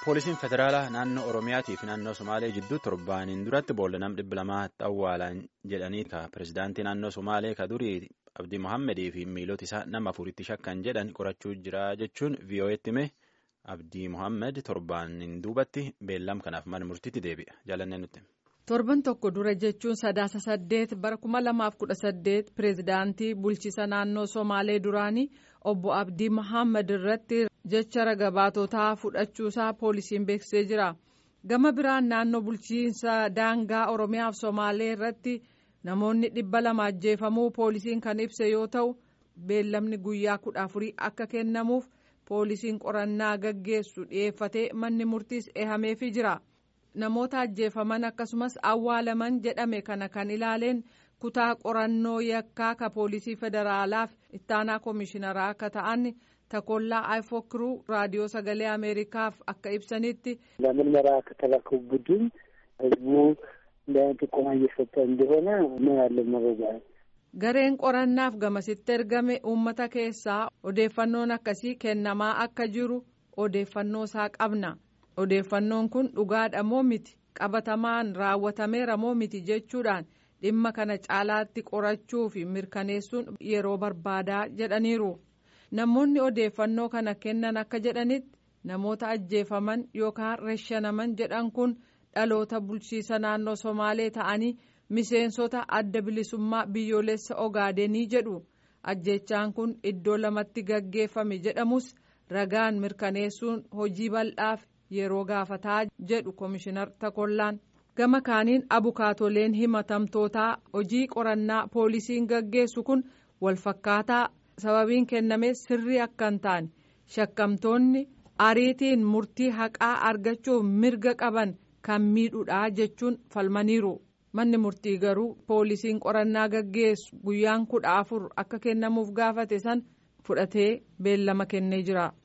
poolisiin federaalaa naannoo oromiyaatii fi naannoo somaalee jidduu torbaaniin duratti boolla nam dhibba lamaatti awwaalan jedhanii ka pirezidaantii naannoo somaalee ka durii abdii mohaammadii fi miilota isaa nama afuritti shakkan jedhan qorachuu jira jechuun vii'oo'etti hime abdii mohaammed torbaaniin duubatti beellam kanaaf mana murtiitti deebi'a jaalannee nutti. torban tokko dura jechuun sadaasa saddeet bara kuma lamaaf kudha saddeet pireezidaantii bulchiisa naannoo somaalee duraanii obbo abdii mohaammed irratti jecha ragabaatotaa fudhachuusaa poolisiin beeksisee jira gama biraan naannoo bulchiinsa daangaa oromiyaaf somaalee irratti namoonni dhibba lama ajjeefamuu poolisiin kan ibse yoo ta'u beellamni guyyaa kudha afurii akka kennamuuf poolisiin qorannaa gaggeessu dhiyeeffatee manni murtiis eehameefii jira. namoota ajjeefaman akkasumas awwaalaman jedhame kana kan ilaaleen kutaa qorannoo yakkaa ka poolisii federaalaaf ittaanaa koomishiinaraa akka ta'an takollaa ayfookiruu raadiyoo sagalee ameerikaaf akka ibsanitti. ለምርመራ ከተላከው ቡድን ህዝቡ ጥቆማ እየሰጠ እንደሆነ ነው ያለን መረጃ። gareen qorannaaf gamasitti ergame uummata keessaa odeeffannoon akkasii kennamaa akka jiru odeeffannoo isaa qabna. odeeffannoon kun dhugaadha moo miti qabatamaan raawwatameera moo miti jechuudhaan dhimma kana caalaatti qorachuu fi mirkaneessuun yeroo barbaadaa jedhaniiru namoonni odeeffannoo kana kennan akka jedhanitti namoota ajjeefaman yookaan reshanaman jedhan kun dhaloota bulchiisa naannoo somaalee ta'anii miseensota adda bilisummaa biyyoolessa ogaadenii jedhu ajjechaan kun iddoo lamatti gaggeeffame jedhamus ragaan mirkaneessuun hojii bal'aaf. yeroo gaafataa jedhu koomishinar takollaan gama kaaniin abukaatoleen himatamtootaa hojii qorannaa poolisiin gaggeessu kun walfakkaataa sababiin kenname sirrii akka hin taane shakkamtoonni ariitiin murtii haqaa argachuuf mirga qaban kan miidhudha jechuun falmaniiru manni murtii garuu poolisiin qorannaa gaggeessu guyyaan kudha afur akka kennamuuf gaafate san fudhatee beellama kennee jira.